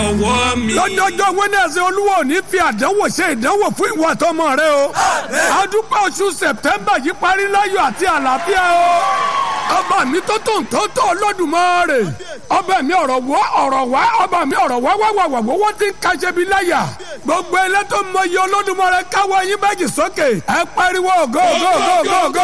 ọwọ́ mi. lọ́jọ́jọ́ wẹ́nẹ̀sì olúwa ò ní fi àdánwò ṣe ìdánwò fún ìwọ àtọmọ rẹ o. adúpẹ́ oṣù sẹ̀pẹ́mbà yìí parí láyọ̀ àti àlàáfíà o. ọba mi tó tó ń tó tó Olódùmarè. ọba mi ọ̀rọ̀ wọ́ ọ̀rọ̀ wá ọba mi ọ̀rọ̀ wá wá wá wá wá wọ́n ti ń kaṣẹ́ bí láyà. gbogbo ẹlẹ́tọ́ mọ iye Olódùmarè káwọ́ yín méjì sókè. ẹ pariwo go go go go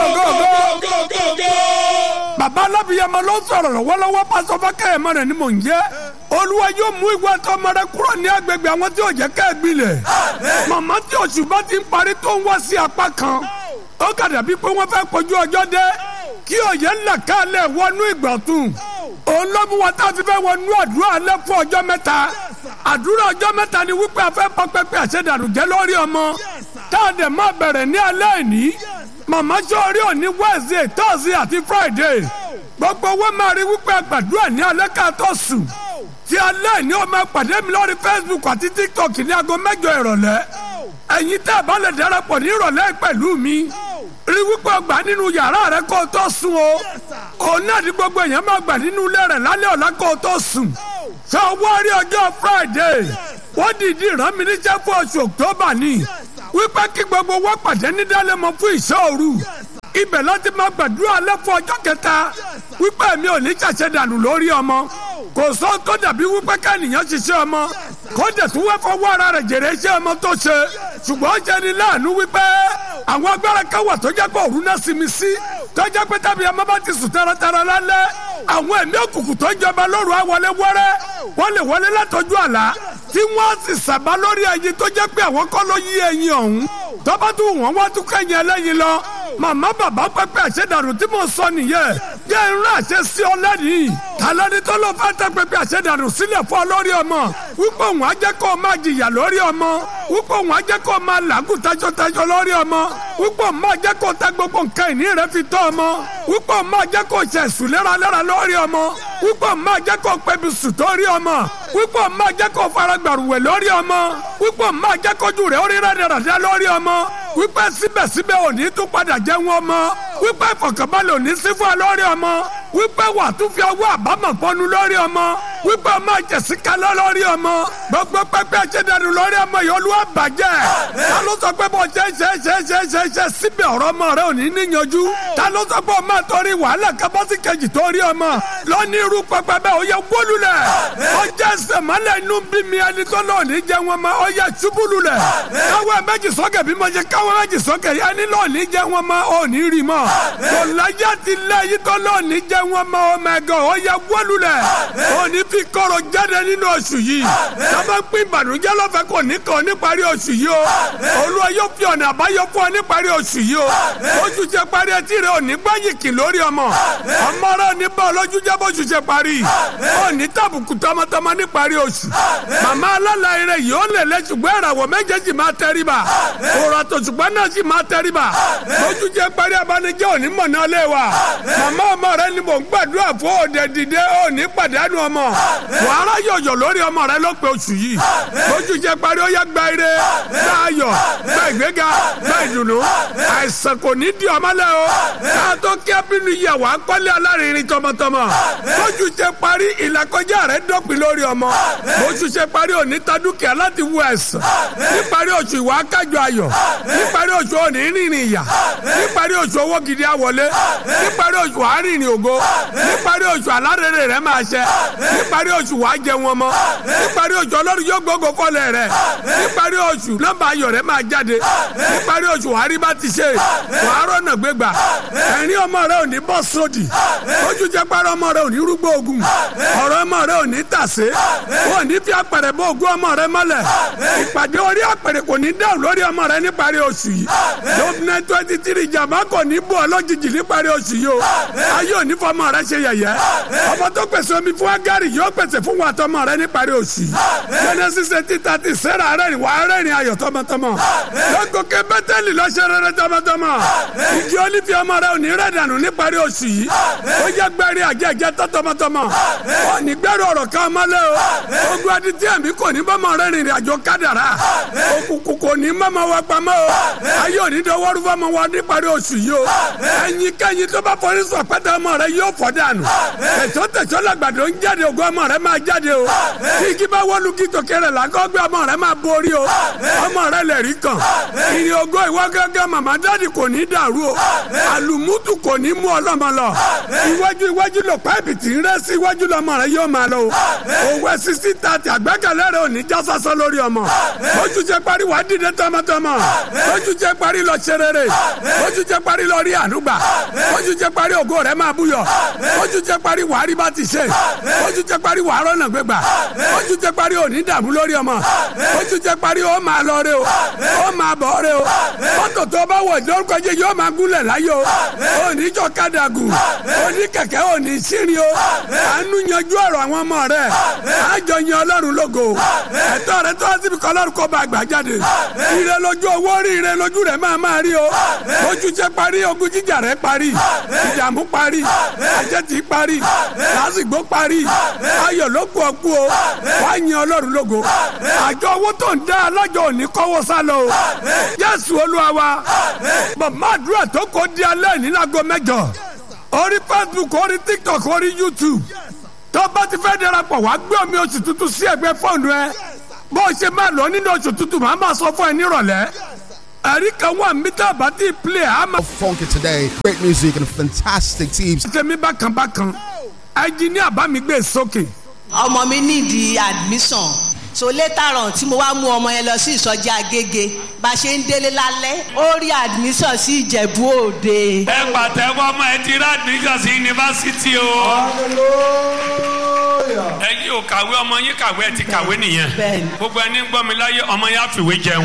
go go go. bàbá alábìyàmọ ló ń sọ̀rọ̀ lọ́wọ́lọ́wọ́ pásọ fákẹ́yẹmọ rẹ̀ ni mò ń jẹ́ olúwa yóò mú ìwà tọmọ rẹ kúrò ní agbègbè àwọn tí ò jẹ́ ká gbilẹ̀ màmá tí oṣù bá ti ń parí tó ń wá sí apá kan ó kà dàbí pé wọ́n fẹ́ kojú ọjọ́ dé kí òye ńlá kálẹ̀ wọnú ìgbọ̀tún òun ló mú wa tá a fi fẹ́ wọnú àdúrà alẹ́ fún ọjọ́ mẹ́ta àdúrà ọjọ́ mẹ́ta ni wípé a fẹ́ pọ́ pẹ́pẹ́ àṣẹdànù jẹ́ lórí ọmọ tá a dẹ̀ máa bẹ̀rẹ̀ ní alẹ́ ìní màmá sọ́ọ́rí òní Wednesday Thursday àti Friday gbogbo owó máa rí wípé àgbàdúrà ní alẹ́ ká tó sùn tí alẹ́ ní o máa pàdé mi lórí Facebook àti TikTok ní aago mẹ́jọ ìrọ̀lẹ́ ẹ̀yin tẹ́ ẹ bá lè darapọ̀ ní ìrọ̀lẹ́ pẹ̀lú mi rí wípé ọgbà nínú yàrá rẹ kó o tó sùn o òun náà ní gbogbo èèyàn máa gbà nínú ilé rẹ lálẹ́ ọ̀la kó o tó sùn sọ wọ́n rí ọjọ́ Friday wọ́n dìídì rán mi níṣẹ́ fún oṣù October ni wípé kí gbogbo wọn pàdé ní dálẹ́mọ fún ìṣọ́ òru ibẹ̀ láti máa gbàdúrà alẹ́ fún ọjọ́ kẹta wípé mi ò ní ṣàṣẹ dànù lórí ọmọ kò sọ tó dàbí wípé kẹ́nìyàn ṣiṣẹ́ ọmọ kó dẹ̀ tún wẹ́ fọwọ́ ara rẹ̀ jèrè iṣẹ́ ọmọ tó ṣe ṣùgbọ́n ó jẹ́ ni láàánú wípé àwọn agbára kan wà tó jẹ́ pé òru náà sinmi sí tó jẹ́ pé tàbí ọmọ bá ti sùn taratara lálẹ́ àwọn ẹ̀mí òkùnkùn tó jọba lóru àwọlé wẹ́rẹ́ wọ́n lè wọlé látọjú àlá tí wọ́n sì sàbá lórí ẹyin tó jẹ́ pé àwọn kọ́ ló yí ẹyin ọ̀hún tọ́ba tún wọ́n wá tún kẹ́yìn ẹlẹ́yin lọ màmá bàbá pẹpẹ àṣẹdànù tí mo sọ nìyẹn jẹ́ ìrún àṣẹ sí ọ lẹ́nìí tàlẹ́ni tó ló fẹ́ tẹ pẹpẹ àṣẹdànù sílẹ̀ fún ọ lórí ọmọ wípé òun á jẹ́ kó o máa jìyà lórí ọmọ wípé òun á jẹ́ kó o máa làágùn tajọtajọ lórí ọmọ wípé òun máa jẹ́ kó o ta gbogbo nǹkan ìní rẹ fi tọ́ ọmọ wípé òun máa jẹ́ kó o ṣe sùn léraléra lórí ọmọ wípé òun máa jẹ́ kó o pẹbi sùn torí ọmọ wípé òun máa jẹ́ kó o fara gbàrúwẹ̀ lórí ọmọ wípé òun máa jẹ́ kójú rẹ̀ ó rí rẹ́dẹ̀rẹ̀dẹ̀ lórí ọmọ wípé síbẹ̀síbẹ̀ òní tún padà jẹ́ wọn ọmọ wípé ìfọ̀kànbalẹ̀ òní sí fún ọ lórí ọmọ wípé wà tún fi ọwọ́ àbámọ̀ pọnu lórí ọmọ wípé ọmọ jẹ̀sí kalọ́ lórí ọmọ gbogbo pẹ́pẹ́ ṣẹ́dánù lórí ọmọ yìí olúwa bàjẹ́ ta ló sọ pé bó ṣe ṣe ṣe ṣe ṣe ṣe síbẹ̀ ọ̀rọ̀ ọmọ rẹ ò ní níyanjú ta ló sọ pé ọmọ torí wàhálà kábọ́sì kejì torí ọmọ lọ́ní irú pẹpẹ bẹ́ẹ̀ ó yẹ wólulẹ̀ ó jẹ́ sẹ̀mọ́lẹ̀ inú bí mi ẹni tó lọ́ọ̀ ní jẹ́ wọn ma ó yẹ ṣubúlulẹ̀ káwọ́ méjì sókè bí mo ṣe káwọ́ méjì sókè ẹni lọ́ọ̀ ní jẹ́ wọn ma ó ní rí mọ́ kò láyà ti lẹ́yìn tó lọ́ọ̀ ní jẹ́ wọn ma ó mẹ́gàn ó yẹ wólulẹ̀ ó ní fi kọ́rọ̀ jáde nínú oṣù yìí sábà ń pín ìbànújẹ́ lọ́fẹ̀ẹ́ kò ní kàn níparí oṣù yìí o olúwa yóò fi ọ̀nà àbáyọ fún ọ níparí oṣù yìí o oṣù ṣe parí etí rẹ ò ní gbáyìkì lórí ọmọ ọmọ rẹ ò ní bá ọlọ́jú jẹ́ bóṣù ṣe parí ò ní tàbùkù tọmọtọmọ níparí oṣù màmá alálàyé rẹ yìí ó lè lẹ ṣùgbọ́n ìràwọ̀ méjèèjì máa tẹríba òrò àtòṣùgbọ́n náà sì máa tẹríba bóṣù ṣe parí abanijẹ́ òní mọ̀nà lé wa màmá ọmọ rẹ ni mò ń gbàdúrà fún òde dìde òní pàdánù ọmọ wàhálà yọ̀yọ̀ lórí ọmọ rẹ ló pe oṣù yìí bójú jẹ parí ó yá gba ire gba ayọ̀ gba ìgbéga gba ìdùnnú àìsàn kò ní di ọmọ lẹ o ká tó kí abínú yẹ wàá kọ́lé alárinrin tọmọtọmọ bójú jẹ parí ìlàkọjá rẹ dọ́pin lórí ọmọ bójú jẹ parí òní ta dúkìá láti wú ẹ̀sán níparí oṣù ìwà kájọ ayọ̀ níparí oṣù òní rìnrìn ìyà níparí oṣù owó gidi àwọlé níparí oṣù àárínrìn ògo níparí oṣù alárèrè rẹ máa ṣẹ níparí oṣù wàá jẹ wọn mọ níparí oṣù ọlọ́run yóò gbógo kọ́lẹ̀ rẹ níparí oṣù nọ́mbà ayọ̀ rẹ máa jáde níparí oṣù wàá rí bá ti ṣe wàá rọ́nà gbégbà ẹ̀rín ọmọ rẹ ò ní bọ́ sódì ojú jẹ pàrọ̀ ọmọ rẹ ò ní rúgbó ogun ọ̀rọ̀ ọmọ rẹ ò ní tàsé ò ní fi apẹ̀rẹ̀ bó ogun ọmọ rẹ mọ́lẹ̀ ìpàdé orí apẹ̀rẹ̀ kò ní dáhùn lórí ọmọ rẹ níparí oṣù yìí lóbìnrin twenty three jàmbá kò ní bọ̀ lójijì níparí oṣù yìí o ayé ò ní fọmọ rẹ ṣe yẹ̀yẹ́ ọmọ tó pèsè omi fún agari yóò pèsè fún wa tọmọ rẹ níparí oṣù yìí genesis eighteen thirty sarah rẹ́rìn wà á rẹ́rìn ayọ̀ tọmọtọmọ lọ́gọ́kẹ́ bẹ́tẹ́lì lọ́sẹ̀ rẹ́rẹ́ tọmọtọmọ igi olífi ọmọ rẹ ò ní rẹ̀ dànù níparí oṣù yìí ó jẹ́ gbẹ́rẹ́ àjẹjẹ tọ́ tọmọtọmọ ó ní gbẹ́rù ọ̀rọ̀ kan mọ́lẹ̀ o ogun adití ẹ̀mí kò ní bọ́mọ rẹ rìnrìn àjò kádàrá òkùnkùn kò ní mọ́mọ wa pamọ́ o ayé ò ní dọwọ́rú fọmọ wa níparí oṣù yìí o ẹ̀yin kẹ́yin tó bá fọrí sọ pẹ́tẹ́ ọmọ rẹ yóò fọ́ dànù tẹ̀sọ́ tẹ̀sọ́ làgbàdo ń jáde ògo ọmọ rẹ máa jáde o kí igi bá wọlú kí tòkèrè làkọ́ gbé ọmọ rẹ máa borí o ọmọ rẹ lè rí kàn ìrìn ògo ìwọ gángan màmá dáàdì kò ní dàrú o àlùmútù kò ní mú ọlọ́mọ lọ iwájú iwájú lọ páìpì tí ń rẹ́ sí iwájú lọmọ rẹ yóò máa lọ o òwe sisi tàti àgbẹ́kẹ̀lé rẹ ò ní já sásán lórí ọmọ ojú jẹ parí wàá dìde tọmọtọmọ ojú jẹ parí lọ ṣe rere ojú jẹ parí lọ rí ànúgbà ojú jẹ parí ògo rẹ máa búyọ ojú jẹ parí wàá rí bá ti ṣe ojú jẹ parí wàá rọ́nà gbégbà ojú jẹ parí òní dààmú lórí ọmọ ojú jẹ parí ó máa lọ rẹ o ó máa bọ̀ rẹ o mọ́tò tó bá wọ̀ lórúkọ jẹ yóò máa gúnlẹ̀ láyé o òní jọ kádàgù òní kẹ̀kẹ́ òní sírin o àánú yanjú ọ̀rọ̀ àwọn ọmọ rẹ àjọ yan ọlọ́run lógo ẹ̀tọ́ rẹ tó àti bí kọlọ́run kó bá gbà jáde ire lójú owó rí ire lójú rẹ máa máa rí o ojú jẹ parí ogun jíjà rẹ parí ìdààmú parí àjẹtì parí lásìgbò parí ayọ̀ ló kú ọkú o wá yan ọlọ́run lógo àjọ owó tó ń dá alájọ òní kọ́wọ́ sá lọ o jésù olúwa wa màmá àdúrà tó kó di alẹ́ ní láago mẹ́jọ orí facebook orí tiktok orí youtube tó bá ti fẹ́ darapọ̀ wá gbé omi oṣù tuntun sí ẹgbẹ́ fóònù ẹ bó o ṣe máa lọ nínú oṣù tuntun màá máa sọ fún ẹ nírọ̀lẹ́ ẹ̀rí kan wà mítà bá ti play a máa Funky today. Great music and fantastic teams. ṣe mí bákan bákan ẹnjìníà bá mi gbé sókè ọmọ mi nídìí admission so later on tí mo wá mú ọmọ yẹn lọ sí ìsọjí agége bá a ṣe ń délé lálẹ́ ó rí admission sí ìjẹ̀bú òde. ẹ pàtẹ́wọ́ ọmọ ẹ ti rà admission sí yunifásitì o. ẹ̀yin ò kàwé ọmọ yín kàwé ẹ ti kàwé nìyẹn. Bẹ́ẹ̀ni. gbogbo ẹni ń gbọ́ mi láyé ọmọ yẹn á fìwé jẹun.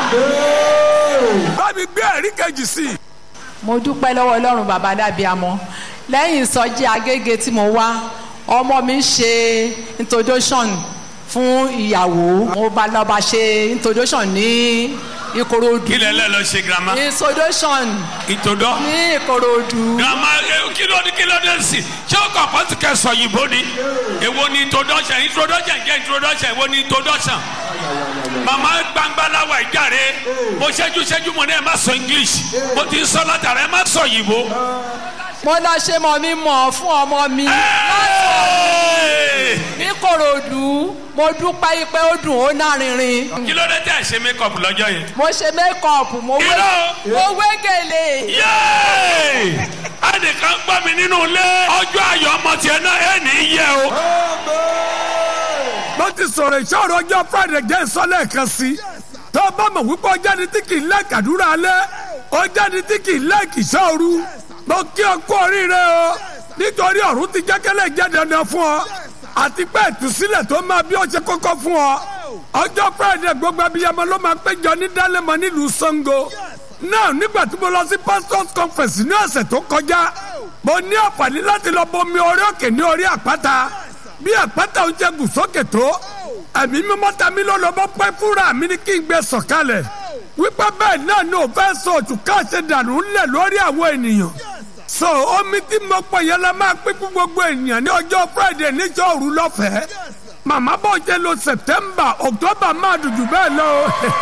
bá mi gbé ẹ̀rí kejì sí i. mo dúpẹ́ lọ́wọ́ ọlọ́run bàbá dàbíamọ lẹ́yìn ìsọjí agége tí mo wá ọmọ mi ṣe introduction fún ìyàwó mo bá lọ bá ṣe introduction ní ìkòròdú kí lẹ lẹ lọ ṣe girama. introduction ìtòdọ́. ní ìkòròdú girama ẹ, kí ló ní kí ló dé sí ṣé o kàn pọ́sì kẹsọ̀ òyìnbó ni èwo ni introduction introduction jẹ́ introduction èwo ni introduction. màmá gbangbalawa ìjàre mo ṣẹ́jú ṣẹ́jú mo ní ẹ má sọ english mo ti ń sọ látara ẹ má sọ òyìnbó. mo lọ ṣe mọ̀ mi mọ̀ fún ọmọ mi Hey! ní ìkòròdú mo dúpẹ́ pé ó dùn ó nárinrin kí ló dé tẹ́ ẹ ṣe make up lọ́jọ́ yẹn. mo ṣe mékọ̀pù mo wé Irọ́. mo wé gèlè. yéé ẹnìkan gbọ́ mi nínú ilé ọjọ́ ayọ̀ ọmọ tiẹ̀ náà ẹ̀ ní í yẹ o. mo ti sọ̀rọ̀ ìṣòro ọjọ́ friday jẹ́ ìsọ́lẹ̀ kan sí i tó o bá mọ̀ wípé ọjà ni tí kì í lẹ́ẹ̀kì àdúrà alẹ́ ọjà ni tí kì í lẹ́ẹ̀kì ìṣòro mo kí ọ kú oríire o nítorí ọ̀run ti jẹ́kẹ́lẹ́ jẹ́ dandan fún ọ àti pé ìtúsílẹ̀ tó máa bí ó ṣe kọ́kọ́ fún ọ ọjọ́ friday gbogbo abiyamọ ló máa péjọ ní dálẹ́mọ nílùú sango náà nígbà tí mo lọ sí pastors conference ní ọ̀sẹ̀ tó kọjá mo ní àǹfààní láti lọ bomi orí òkè ní orí àpáta bí àpáta ò jẹ gùn sókè tó ẹ̀mí mímọ́ ta mí ló lọ bọ́ pẹ́ fúnra mi ní kí n gbé sọ̀kalẹ̀ wípé bẹ́ẹ̀ náà ní òfẹ́ sọ òtún káṣe dànù ńlẹ̀ lórí àwọn ènìyàn so omi tí mo pọ̀ yẹn la máa pín fún gbogbo ènìyàn ní ọjọ́ friday níjọ́ òru lọ́fẹ̀ẹ́ màmá bọ̀ jẹ́ lo september october máa dùdù bẹ́ẹ̀ lọ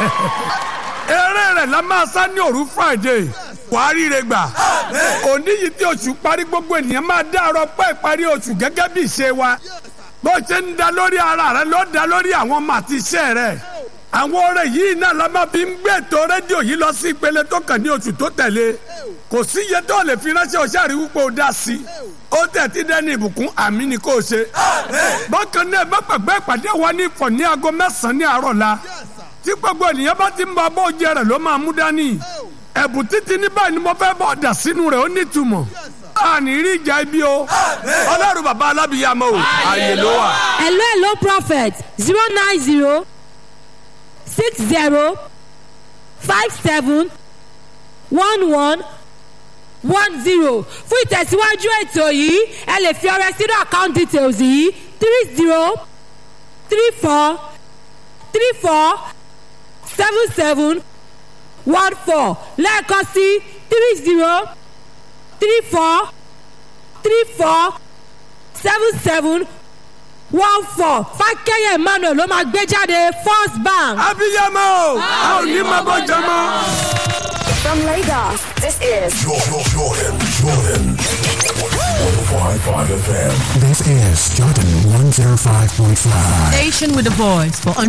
eré rẹ̀ la máa sá ní òru friday wàá ríre gbà òní yìí tí oṣù parí gbogbo ènìyàn máa dá ọrọ pẹ́ ìparí oṣù gẹ́gẹ́ bí ìṣe wa bó ṣe ń da lórí ara rẹ ló da lórí àwọn ọmọ àti iṣẹ́ rẹ àwọn ọ̀rẹ́ yìí náà la máa fi ń gbé ètò rédíò yìí lọ sí ìpele tó kàn ní oṣù tó tẹ̀lé kò sí iye tó lè fi ránṣẹ́ ọṣẹ́ àrí wípé ó dá sí i ó tẹ̀ tí dẹ́ni ìbùkún àmì ni kò ṣe bákan náà bá pàgbẹ́ ìpàdé wa ní ìfọ̀ ní aago mẹ́sàn-án ní àárọ̀ la tí gbogbo ènìyàn bá ti ń bọ abọ́ oúnjẹ rẹ̀ ló máa mú dání ẹ̀bùn títí ní báyìí ni mo fẹ́ bọ̀ dà sínú rẹ̀ ó nítumọ̀ àní rí ìjà ibi o ọlọ́run bàbá alábìyàmọ́ o àyè ló wà. hello hello prophet zero nine zero six zero five seven one one one zero fún ìtẹ̀síwájú ètò yìí ẹ lè fi ọrẹ sínú account details yìí three zero three four three four seven seven one four lẹ́ẹ̀kan sí three zero three four three four seven seven one four fákẹ́yẹ̀ emmanuel ló máa gbé jáde first bank. abiyamọ o a ò ní máa bọ́ jẹ mọ́. From Lagos, this is Jordan, Jordan, Jordan. 105.5 FM. This is Jordan 105.5. Station with a voice for